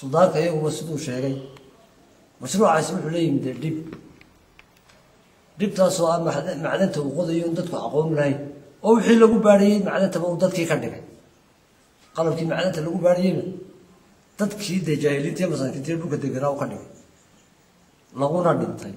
sudaanka iyaguba siduu sheegay mashruucaasi wuxuu la yimid dee dhib dhibtaasoo ah macda- macdanta uu qodayo in dadku aqoon lahayn oo wixii lagu baadhiyey macdantaba uu dadkii ka dhigay qalabkii macdanta lagu baadhiyeyna dadkii dee jaahiliinta iyo masaakiinta iyo dhulka deganaa u ka dhigay laguna dhintay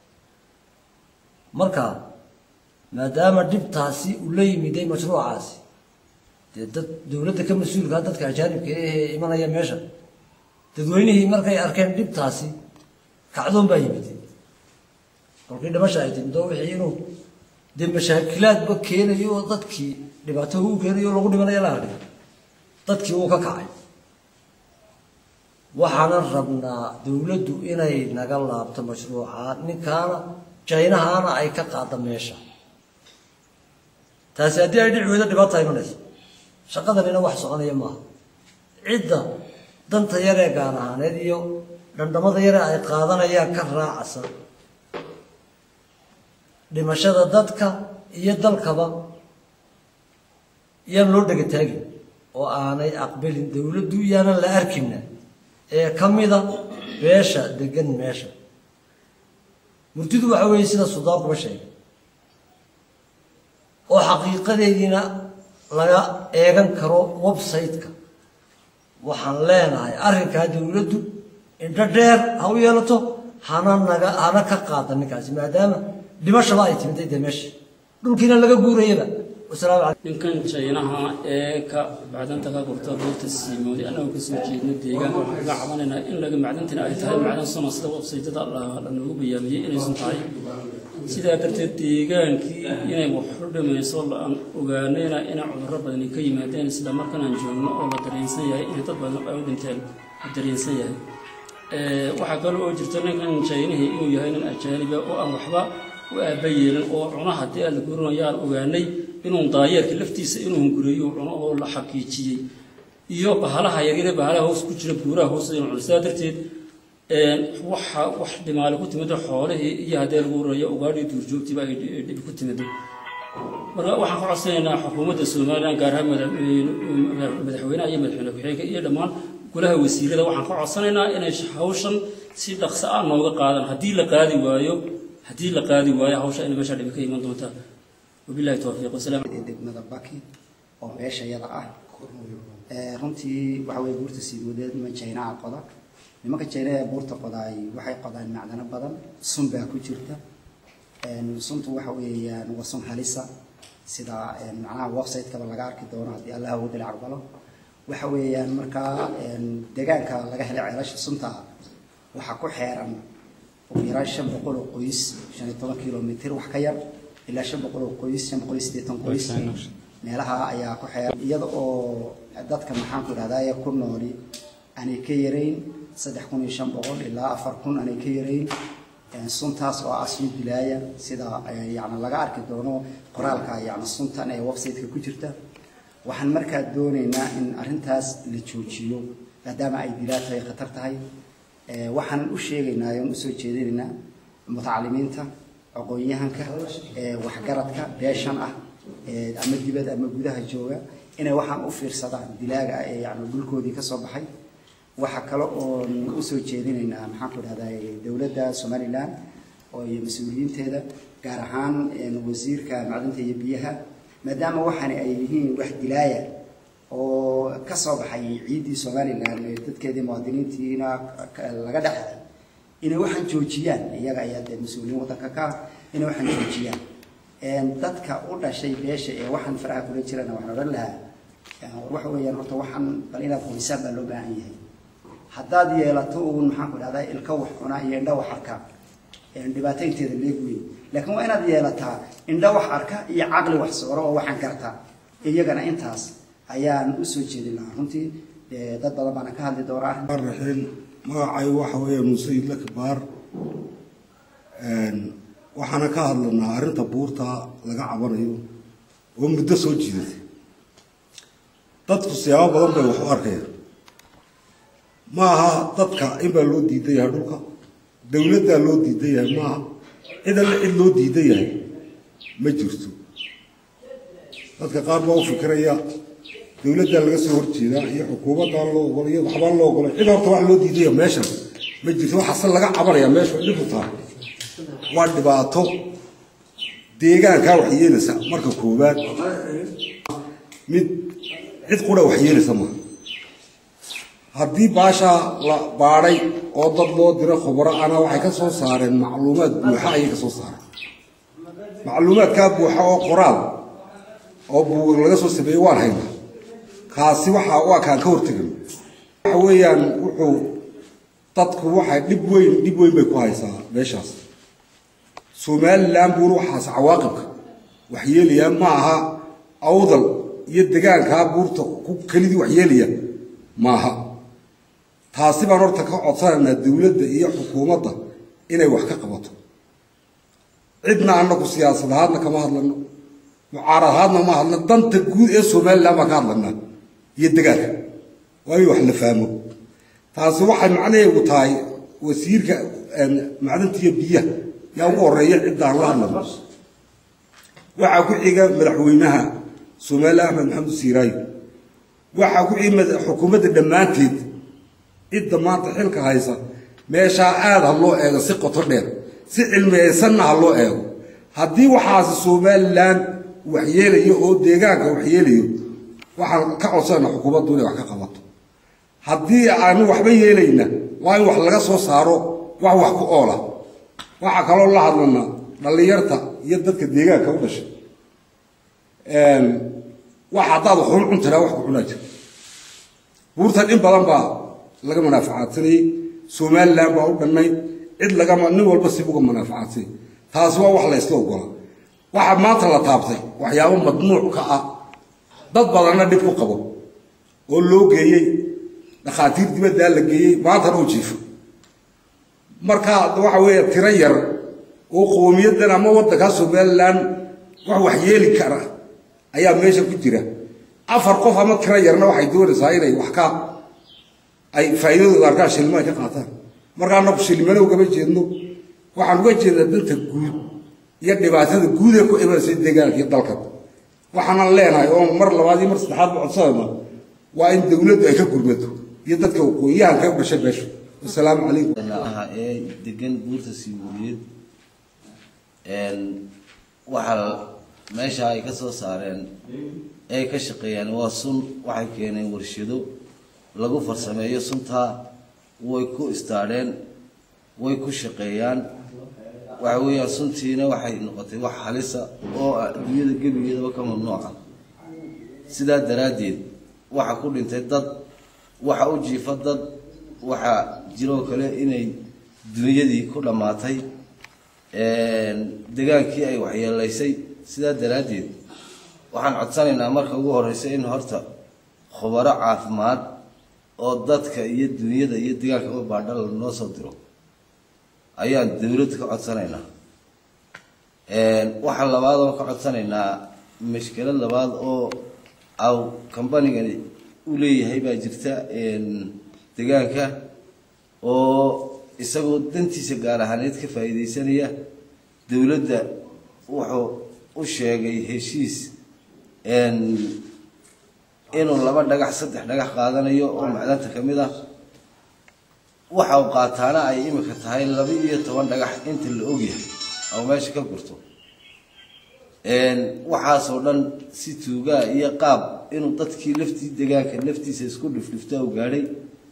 marka maadaama dhibtaasi uu la yimiday mashruucaasi dee dad dowladda ka mas-uulkaa dadka ajaanibka ee imanaya meesha dadweynihii markay arkeen dhibtaasi kacdoon baa yimid kolkii dhimasha ay timid oo wixii inuu dee mashaakilaadba keenayo oo dadkii dhibaato u keenayo oo lagu dhimanayo la arkay dadkii wuu ka kacay waxaanan rabnaa dowladdu inay naga laabto mashruuca ninkaana jaynahaana ay ka qaada meesha taasi haddii ay dhici weydo dhibaata imanaysa shaqadanina wax soconaya maaha cidda danta yaree gaar ahaaneed iyo dhandhamada yaree ay qaadanayaan ka raacsan dhimashada dadka iyo dalkaba yaan loo dhega taagin oo aanay aqbalin dowladdu yaanan la arkina ee ka mida beesha degan meesha murtidu waxa weeye sida sudaankuba sheegay oo xaqiiqadeediina laga eegan karo website-ka waxaan leenahay arrinkaa dowladdu indho dheer ha u yeelato hana naga hana ka qaada ninkaasi maadaama dhimashaba ay timintay dee meesha dhulkiina laga guurayaba wasalaamu calaykum ninkan jaynaha ee ka macdanta ka gurta buurta siimooday annagoo kasoo jeedno deegaanka waxaan kaga cabanaynaa in laga macdantina ay tahay macdan suna sida websaytada lanoogu bayaamiyey inaysan tahay sidaa darteed deegaankii inay waxu dhimayso aan ogaanayna inay cudurro badani ka yimaadeen sida markan aan joogno oo la dareensan yahay inay dad badan ay u dhinteen la dareensan yahay waxaa kale oo jirta ninkan jaynihii inuu yahay nin ajaaniba oo aan waxba u aaba yeelin oo cuno haddii aan la gurinayo aan ogaanay inuu daayeerka laftiisa inuu hunguriyo cuno oo la xaqiijiyey iyo bahalaha yaryare bahalaha hoos ku jira buuraha hoos inuu cuno sidaa darteed waxa wax dhimaale ku timido xoolihii iyo haddii lagu rurayo ugaadhii duurjoogtiiba ay dhibi ku timido marka waxaan ka codsanaynaa xukuumadda somalilan gaar ahaan madaxweynaha iyo madaxweyne ku-xigeenka iyo dhammaan golaha wasiirada waxaan ka codsanaynaa inay hawshan si dhaqso ah nooga qaadan haddii la qaadi waayo haddii la qaadi waayo hawsha inay meesha dhibi ka iman doontaa wabillahi towfiiq wasalaam degmada baki oo meesha yada ah runtii waxa weye buurta siiwadeed niman jaynaha qoda nimanka jaynaha ee buurta qodaay waxay qodaan macdano badan sun baa ku jirta suntu waxa weeyaan waa sun halisa sida macnaha website-kaba laga arki doono haddii allah awoodda la aqbalo waxa weeyaan markaa deegaanka laga helay ceelasha sunta waxaa ku xeeran ugu yaraan shan boqol oo qoys shan iyo toban kilomitr wax ka yar ilaa shan boqol oo qoys shan boqol iyo siddeetan qoys meelaha ayaa ku xeeran iyada oo dadka maxaan ku idhahdaa ku nooli aanay ka yarayn saddex kun iyo shan boqol ilaa afar kun aanay ka yarayn suntaas oo ah sun dilaaya sida yani laga arki doono qoraalka yani suntan ee website-ka ku jirta waxaan markaa doonaynaa in arrintaas la joojiyo maadaama ay dilaa tahay khatar tahay waxaan u sheegaynaa oon usoo jeedinaynaa mutacalimiinta aqoon-yahanka waxgaradka beeshan ah ama dibad ama gudaha jooga inay waxaan u fiirsadaan dilaaga ah ee yani dhulkoodii ka soo baxay waxaa kale oon usoo jeedinaynaa maxaan ku idhahdaa dowladda somalilan oo iyo mas-uuliyiinteeda gaar ahaan wasiirka macdanta iyo biyaha maadaama waxaani ay yihiin wax dilaaya oo ka soo baxay ciiddii somalilan dadkeedii muwaadiniintiina laga dhexday inay waxaan joojiyaan iyaga ayaa dee mas-uuliyiin waddanka ka ah inay waxaan joojiyaan dadka u dhashay beesha ee waxaan faraha kula jirana waxaan odhan lahaa waxa weeyaan horta waxaan bal inaad qoysaan baa loo baahan yahay haddaad yeelato uun maxaan ku dhahdaa ilka wax cunaa iyo indha wax arka dhibaataynteeda leeg weyn laakiin waa inaad yeelataa indha wax arka iyo caqli wax sooro oo waxaan gartaa iyagana intaas ayaan usoo jeedin lahaa runtii dad badan baana ka hadli doonaa raxiil magacay waxa weeye muuse idla kibaar waxaana ka hadlanaa arrinta buurta laga cabanayo oo muddo soo jiidatay dadku siyaabo badan bay wax u arkayaan ma aha dadka in baa loo diidan yahay dhulka dowladdaa loo diidan yahay maaha cid alle cid loo diidan yahay ma jirto dadka qaar baa u fikiraya dowladdaa laga soo horjeedaa iyo xukuumaddaa loo ogolo iyo waxbaa loo ogolay cid horta wax loo diidaya meeshan ma jirto waxaase laga cabanaya meesha way dhibu tahay waa dhibaato deegaankaa wax yeelaysa marka koowaad mid cid qura wax yeelaysa maaha haddii baashaa la baadhay oo dad loo diro khubaro ana waxay ka soo saareen macluumaad buuxa ayay ka soo saareen macluumaadkaa buuxa oo qoraal oo buug laga soo sameeyey waan haynaa kaasi waxa waa kaan ka hortegan waxa weeyaan wuxuu dadku waxay dhib weyn dhib weyn bay ku haysaa meeshaas somalilan buur waxaas cawaaqibka wax yeelaya ma aha awdal iyo degaankaa buurta ku kelidii wax yeelaya maaha taasi baan horta ka codsanaynaa dowladda iyo xukuumadda inay wax ka qabato cidna annagu siyaasad ahaadna kama hadlano mucaarad ahaadna ma hadlano danta guud ee somalilan baan ka hadlanaa iyo degaanka waa in wax la fahmo taasi waxay macnaheedu tahay wasiirka macdanta iyo biyaha yaa ugu horeeya ciddaan la hadlano waxaa ku xiga madaxweynaha somalilan axmed maxamed siiraayo waxaa ku xiga xukuumadda dhammaanteed cidda maanta xilka haysa meeshaa aada ha loo eego si qoto dheer si cilmiyeysanna ha loo eego haddii waxaasi somalilan waxyeelayo oo deegaanka waxyeelayo waxaan ka codsana xukuumaddu inay wax ka qabato haddii aanu waxba yeelayna waa in wax laga soo saaro wax wax ku oola waxaa kaloo la hadlanaa dhallinyarta iyo dadka deegaanka u dhashay wax haddaad waxun cuntaraa wax ku cunaa jira buurtan in badan baa laga manaafacaadsanayey somalilan baa u dhannayd cid lagama nin walba si uga manaafacaadsanay taasi waa wax la ysla ogola waxaa maanta la taabtay waxyaabo madnuuc ka ah dad badanna dhib ku qabo oo loo geeyey dhakhaatiir dibaddaa la geeyey maantana u jiifo marka waxa weeye tiro yar oo qowmiyadan ama waddankaa somalilan wax wax yeeli kara ayaa meesha ku jira afar qof ama tiro yarna waxay doonaysaa inay wax ka ay faa'iidadooda arkaan shilimo ay ka qaataan marka annagu shilimana ugama jeedno waxaan uga jeednaa danta guud iyo dhibaatada guud ee ku imanaysa deegaanka iyo dalkan waxaanan leenahay oo mar labaad iyo mar saddexaad ba codsanayna waa in dowladdu ay ka gurmato iyo dadka waqooyiyahanka u dhashay meesha wasalaamu calaykum aha ee degan buurta sibuuriyeed waxaa meesha ay ka soo saareen ay ka shaqeeyaan waa sun waxay keeneen warshado lagu farsameeyo suntaa way ku istaadheen way ku shaqeeyaan waxa weeyaan suntiina waxay noqotay wax halisa oo ah adduunyada gebigeedaba ka mamnuuca sidaa daraaddeed waxa ku dhintay dad waxa u jiifa dad waxaa jiroo kale inay dunyadii ku dhammaatay degaankii ay waxyeelaysay sidaa daraaddeed waxaan codsanaynaa marka ugu horreysa in horta khubaro caafimaad oo dadka iyo dunyada iyo degaanka u baadhala noo soo diro ayaan dowladda ka codsanaynaa waxaa labaad oo ka codsanaynaa mashkilad labaad oo aw combanigani u leeyahay baa jirta degaanka oo isagoo dantiisa gaar ahaaneed ka faa'iidaysanaya dowladda wuxuu u sheegay heshiis inuu laba dhagax saddex dhagax qaadanayo oo macdanta ka mid ah waxa uu qaataana ay imika tahay laba iyo toban dhagax inta la ogyahay oo meesha ka gurto waxaasoo dhan si tuugaa iyo qaab inuu dadkii laftii degaanka laftiisa isku dhifdhifta u gaadhay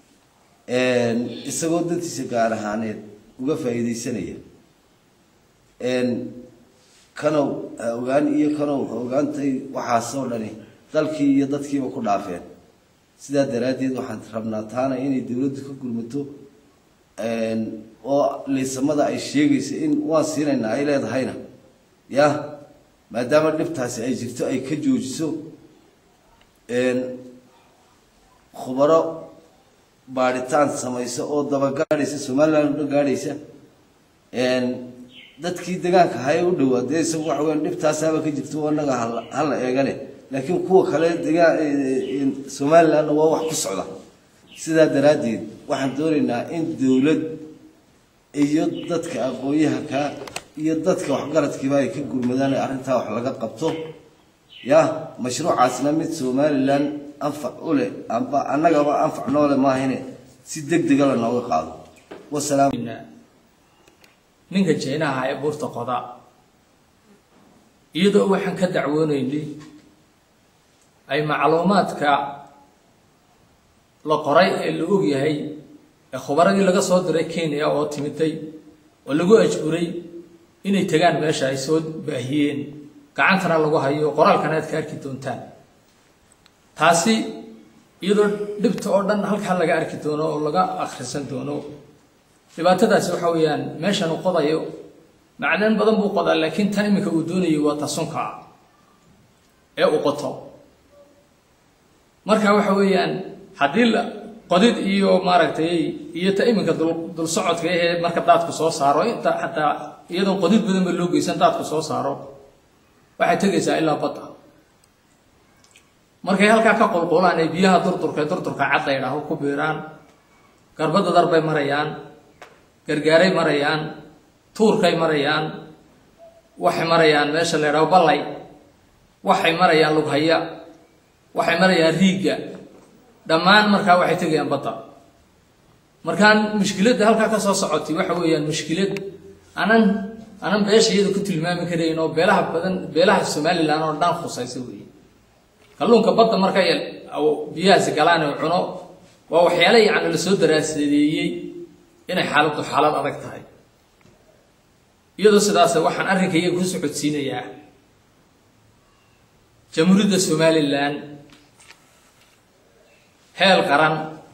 isagoo dantiisa gaar ahaaneed uga faa'iidaysanaya kanow ha ogaan iyo kanow ha ogaantay waxaasoo dhani dalkii iyo dadkiiba ku dhaafeen sidaa daraaddeed waxaan rabnaa taana inay dowladdu ka gurmato oo liisamada ay sheegaysa in waan siinaynaa ay leedahayna yah maadaama dhibtaasi ay jirto ay ka joojiso khubaro baadhitaan samaysa oo dabagaadhaysa somaliland udhan gaadhaysa dadkii degaanka haye u dhowaa dee isagu waxa weyan dhibtaasaaba ka jirto anaga hala eegane laakiin kuwa kale degaan somalilandna waa wax ku socda sidaa daraaddeed waxaan doonaynaa in dowlad iyo dadka aqoon-yahanka iyo dadka waxgaradkiiba ay ka gurmadaan ee arrintaa wax laga qabto ya mashruucaasna mid somalilan anfac u leh amba annagaba anfac noole maahine si deg dega la nooga qaado wasalaam ninka jeynaha ee buurta qoda iyadoo waxaan ka dacwoonaynay ay macluumaadka la qoray ee la og yahay ee khubaradii laga soo diray kenya oo timiday oo lagu ajburay inay tegaan meesha ay soo baahiyeen gacantana lagu hayo qoraalkana aad ka arki doontaan taasi iyadoo dhibta oo dhan halkaa laga arki doono oo laga akhrisan doono dhibaatadaasi waxa weeyaan meeshan uu qodayo macdan badan buu qodaa laakiin tan iminka uu doonayo waa tasunka ee uu qoto marka waxa weeyaan haddii la qodid iyo maaragtay iyo ta iminka dul dul socodka ahee marka daadku soo saaro inta xataa iyadoon qodid badan ba loo geysan daadku soo saaro waxay tegaysaa ilaa badda markay halkaa ka qulqulaan ay biyaha durdurka ee durdurka cad la yidhaaho ku biiraan garbada dar bay marayaan gargaaray marayaan tuurkay marayaan waxay marayaan meesha la yidhaho ballay waxay marayaan lughaya waxay marayaan riigga dhammaan markaa waxay tegayaan badda markaan mushkiladda halkaa ka soo socotay waxa weeyaan mushkilad anan anan beesha iyada ku tilmaami karayn oo beelaha badan beelaha somalilan oo dhan khusaysa weeye kalluunka badda marka biyahaasi galaan oo cuno waa waxyaale yacni lasoo daraasadeeyey inay xaaladdu xaalad adag tahay iyadoo sidaas waxaan arrinkayga ku socodsiinayaa jamhuuriyadda somalilan heer qaran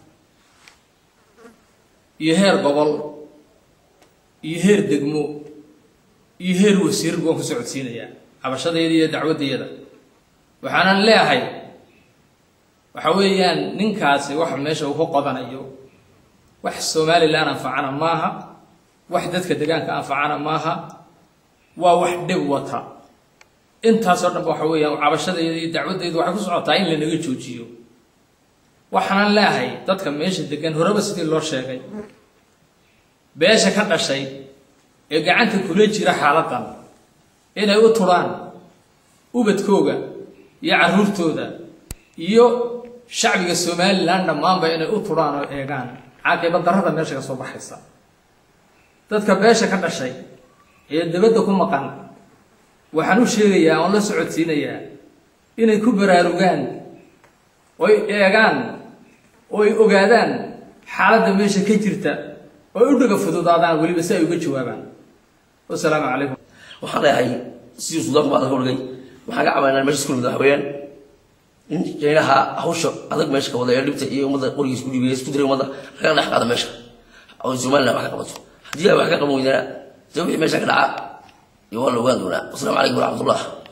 iyo heer gobol iyo heer degmo iyo heer wasiir baan ku socodsiinayaa cabashadayda iyo dacwaddayada waxaanan leeahay waxa weeyaan ninkaasi waxa meesha uu ku qodanayo wax somalilan anfacana maaha wax dadka degaanka anfacana maaha waa wax dhib wata intaasoo dhanba waxa weeyaan cabashadayda iyo dacwaddayda waxay ku socotaa in lanaga joojiyo waxaanan leeahay dadka meesha degan horeba sidii loo sheegay beesha ka dhashay ee gacanta kula jira xaaladan inay u turaan ubadkooga iyo carruurtooda iyo shacbiga somalilan dhammaanba inay u turaan oo eegaan caaqiba darrada meesha ka soo baxaysa dadka beesha ka dhashay ee dabadda ku maqan waxaan u sheegayaa oon la socodsiinayaa inay ku baraarugaan oy eegaan oy ogaadaan xaaladda meesha ka jirta oy u dhaga fududaadaan weliba si ay uga jawaabaan wasalaamu calaykum waxaan leeyahay sidii suudaanku baa adaka odhagay waxaan ka cabaynaa meesha isku nimid waxa weeyaan in jaynaha hawsha adag meesha ka wada ee dhibta iyo ummadda qorigiis ku dhiibaya isku diray ummadda laga dhex qaado meesha oo somaliland wax ka qabato haddii ay wax ka qaban weydana dee wixii meesha ka dhaca iyo waa la ogaan doonaa wasalaamu calaykum waraxmatullah